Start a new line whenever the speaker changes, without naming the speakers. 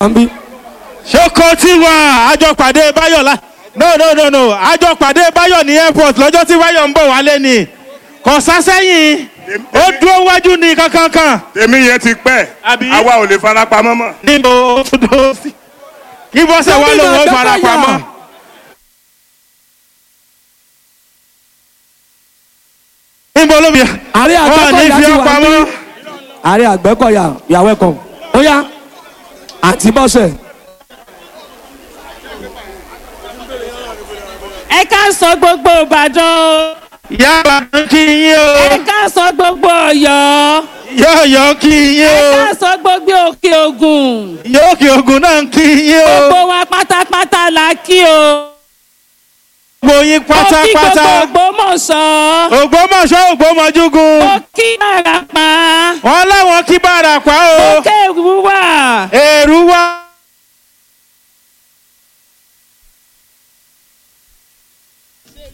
ń bí.
ṣoko tí wà àjọpàdé báyọ̀ la no no no no àjọpàdé báyọ̀ ní airport lọ́jọ́ tí báyọ̀ ń bọ̀ wálé ni kò sásẹ́yìn ó dúró wájú ní kankankan
tèmi yẹn ti pẹ́
Àbí?
àwa ò lè fara pamọ́ mọ́.
níbo ó tún dúró sí kí bọ́sẹ̀ wá
Gómìnà
lòun ó fara
Adébáyọ̀.
pamọ́. níbo ló fi
ààrẹ
wọn ní
àgbẹ̀kọ̀yà
fi
ti
ọ́
wà
pamọ́.
ní. ààrẹ àgbẹ̀kọ̀yà you are welcome. ó yá àǹtí bọ́sẹ̀.
ẹ ká sọ gbogbo ìbàdàn o
ìyá àbàdàn kí yín
ẹ
o
ká sọ gbogbo ọ̀yọ́
yọ̀ọ̀yọ̀ kí yín
ẹ
o
ká sọ gbogbo òkè ògùn
yóòkè ogun náà kí yín o
gbogbo wa pátápátá la kí o
gbogbo yín
mo kí gbogbo
pátápátá
ògbómọ̀ṣọ́
ògbómọ̀ṣọ́ ògbómọ̀júgun
mo kí àràpá
wọn láwọn kí bàrà pa o
òkè